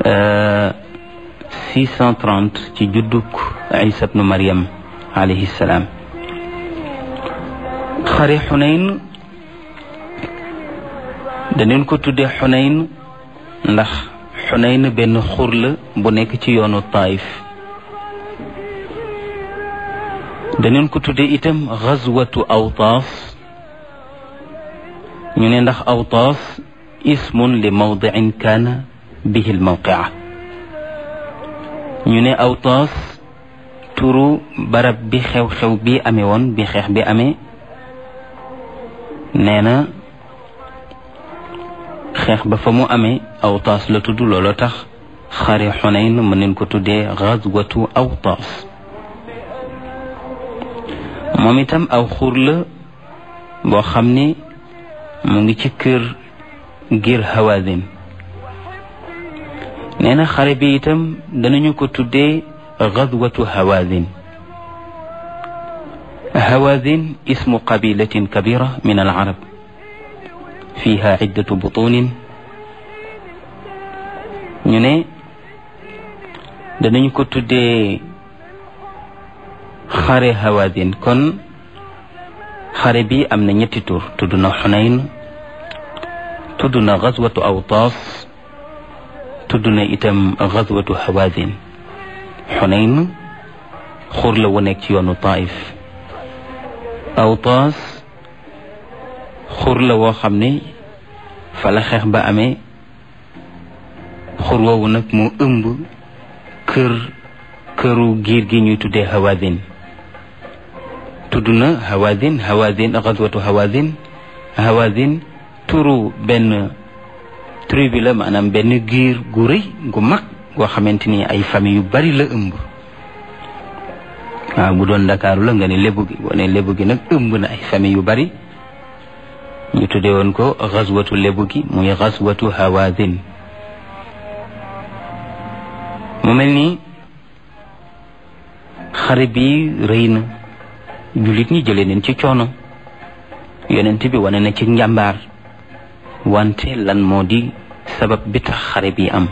630 ci judduk isa bnu mariam alayhi salaam xare xunayn daneen ko tuddee xunayn ndax xunayn benn xur la bu nekk ci yoonu taif daneen ko tuddee itam xazwatu awtaas ñu ne ndax awtaas ismun li mawdicin kaana bihi lmawqia ñu ne awtaas turu barab bi xew-xew bi amee woon bi xeex bi amee nee na xeex ba fa mu amee awtaas la tudd looloo tax xare xunayn mën nañ ko tuddee xazwatu awtaas moom itam aw xur la boo xam ne mu ngi ci kër ngir hawazin nee na xare bi itam danañu ko tuddee gazwatu hawazin hawazin ismu qabilatin kabira min al arab fiha iddatu butunin ñu ne danañu ko tuddee xare hawazin kon xare bi am na ñetti tur tudd na xunayn tudd na gazwatu awtaas tudd na itam gazwatu hawazin xunayn xur la wu nekk ci yoonu taif awtaas xur la woo xam ne fa la xeex ba amee xur woowu nag mu ëmb kër këru giir gi ñuy tuddee hawazin tudd na hawazin hawazin gazwatu hawazin hawazin turu benn tribu la maanaam benn giir gu rëy gu mag goo xamante ni ay famille yu bari la ëmb waaw bu doon ndakaaru la nga ne lébu gi boo ne lébu gi nag ëmb na ay famille yu bari ñu tuddee woon ko gazwatu lébu gi muy gazwatu hawazin mu mel ni xare bi rëy na jullit ñi jëlee neen ci coono yonent bi wane na ci njàmbaar wante lan moo di sabab bi tax xare bi am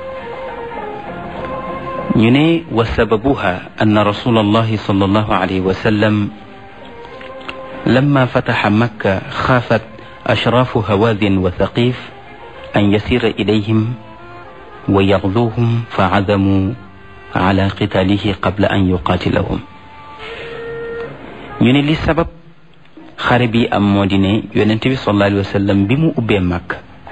ñu ne wa sababuha anna rasul allahi sal allahu alayhi wa sallam lama fataxa makka xaafat ashraafu hawaazin wa thaqif an yasira ilayhim wa yaxduuhum fa cazamuu ala qitaalihi qabla an yuqaatilahum ñu ne li sabab xare bi am moo di ne yonent bi sallallahu alayhi wa sallam bi mu ubbee màkk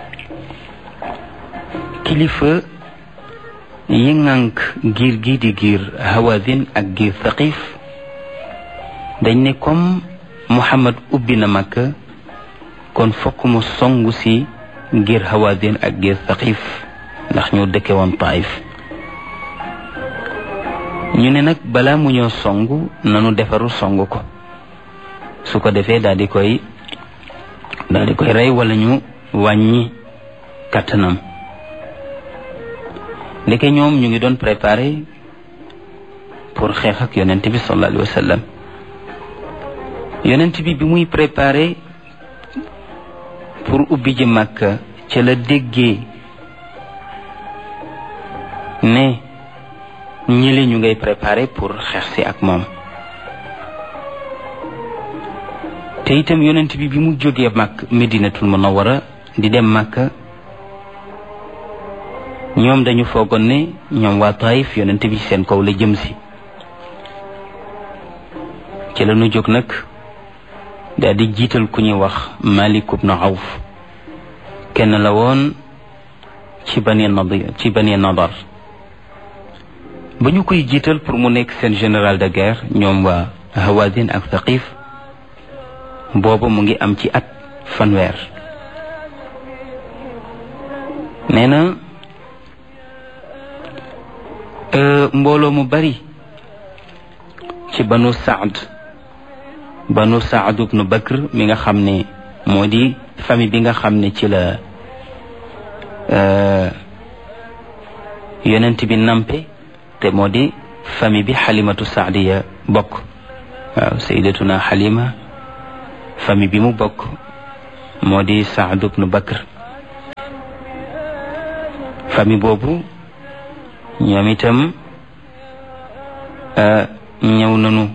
kilifa yi ŋànk giir gi di giir hawazin ak giir thaqif dañ ne comme muhammad ubbi na màkk kon fokk mu songu si giir hawazin ak giir thaqif ndax ñu dëkke woon taif ñu ne nag balaa mu ñoo songu nanu defaru songu ko su ko defee daal di koy daal di koy rey wala ñu wàññi kattanam ndeke ñoom ñu ngi doon préparé pour xeex ak yonent bi sallallahu alayhi wa sallam yonent bi bi muy préparé pour ubbi ji Makka ca la déggee ne ñili ñu ngay préparé pour xeex si ak moom te itam yonent bi bi mu jógee màkk medinatul munawwara di dem màkk ñoom dañu foogoon ne ñoom waa taif yonent bi seen kaw la jëm si ci la ñu jóg nag daal di jiital ku ñuy wax malik ibn awf kenn la woon ci bani nadir ci bani nadar ba ñu koy jiital pour mu nekk seen général de guerre ñoom waa hawazin ak thaqif booba mu ngi am ci at fanweer nee na mbooloo mu bari ci banu saad banu saad ibnu bakr mi nga xam ne moo di famille bi nga xam ne ci la yonent bi nampe te moo di famille bi xalimatu saadiya bokk waaw sayyidatuna xalima famille bi mu bokk moo di Saad ibnu Bakr famille boobu ñoom itam ñëw nañu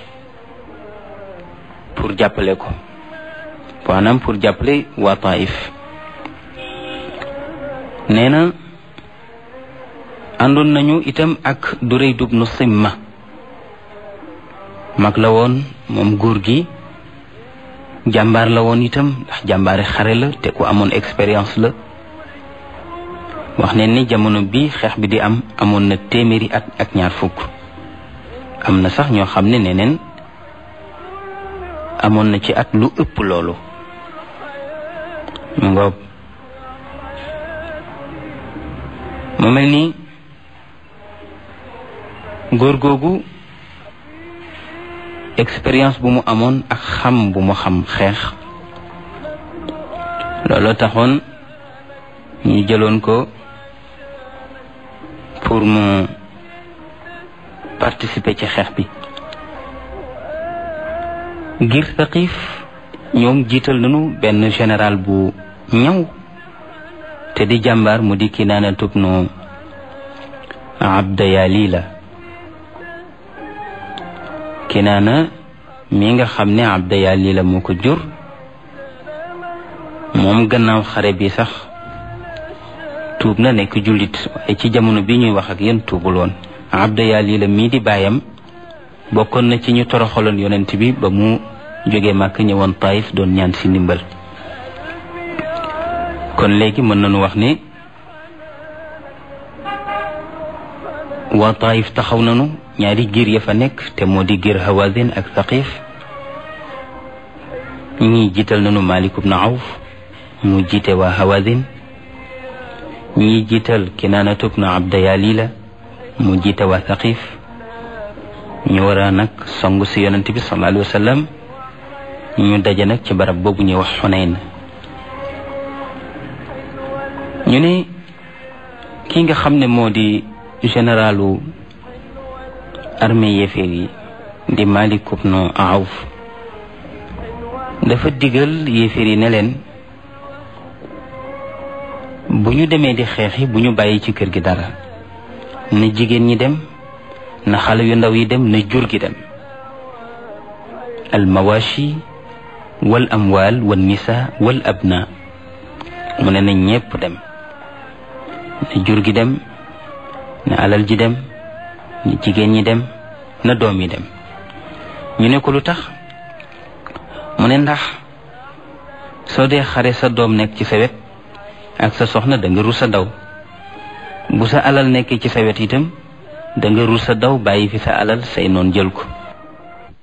pour jàppale ko maanaam pour jàppale waa Taif nee na àndoon nañu itam ak Durayd ibnu Simma mag la woon moom góor gi jàmbaar la woon itam ndax jàmbaari xare la te ku amoon expérience la wax ne ni jamono bi xeex bi di am amoon na téeméeri at ak ñaar fukk am na sax ñoo xam ne neneen amoon na ci at lu ëpp loolu mu ngoog mu mel ni góor googu expérience bu mu amoon ak xam bu mu xam xeex looloo taxoon ñu jëloon ko pour mu participer ci xeex bi ngir Thaqif ñoom jiital nañu benn général bu ñaw te di jàmbaar mu di Kinaana tubnu Abda Yalila Kinaana mi nga xam ne Abda Yalila moo ko jur moom gannaaw xare bi sax tuub na nekk jullit waaye ci jamono bi ñuy wax ak yéen tuubul woon Abda Yalila mii di baayam bokkoon na ci ñu toroxaloon yonent bi ba mu jógee màkk ñëwoon Taif doon ñaan si ndimbal kon léegi mën nañu wax ne waa Taif taxaw nañu ñaari giir ya fa nekk te moo di giir Hawazin ak Thaqif ñii jiital nañu Malik ibn Awf mu jiite waa Hawazin ñii jiital Kinaanatu ibn Abda Yalila mu jiite waa Thaqif ñu war a nag song si yonent bi sallallahu alayhi wa sallam ñu daje nag ci barab boobu ñuy wax Xunayn ñu ne ki nga xam ne moo di généralu armée yéeféer yi di Malik ibn Awf dafa digal yéeféer yi ne leen bu ñu demee di xeexi bu ñu bàyyi ci kër gi dara na jigéen ñi dem na xale yu ndaw yi dem na jur gi dem al mawashi wal amwal wal nisa wal abna mu ne na ñépp dem na jur gi dem na alal ji dem na jigéen ñi dem na doom yi dem ñu ne ko lu tax mu ne ndax soo dee xare sa doom nekk ci sa wet ak sa soxna da nga rus a daw bu sa alal nekkee ci sa wet itam da nga rus a daw bàyyi fi sa alal say noon jël ko